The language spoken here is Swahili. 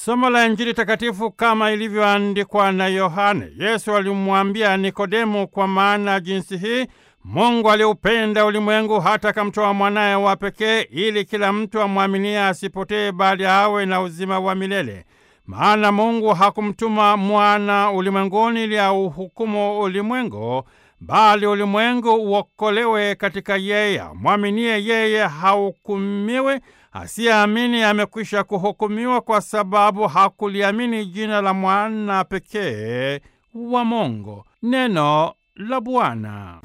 Somo la Injili takatifu kama ilivyoandikwa na Yohane. Yesu alimwambia Nikodemu, kwa maana jinsi hii Mungu aliupenda ulimwengu hata akamtoa mwanaye wa pekee, ili kila mtu amwaminie asipotee, bali awe na uzima wa milele. Maana Mungu hakumtuma mwana ulimwenguni ili auhukumu ulimwengu, bali ulimwengu uokolewe katika yeye. Amwaminie yeye hahukumiwi, asiyeamini amekwisha kuhukumiwa, kwa sababu hakuliamini jina la mwana pekee wa Mungu. Neno la Bwana.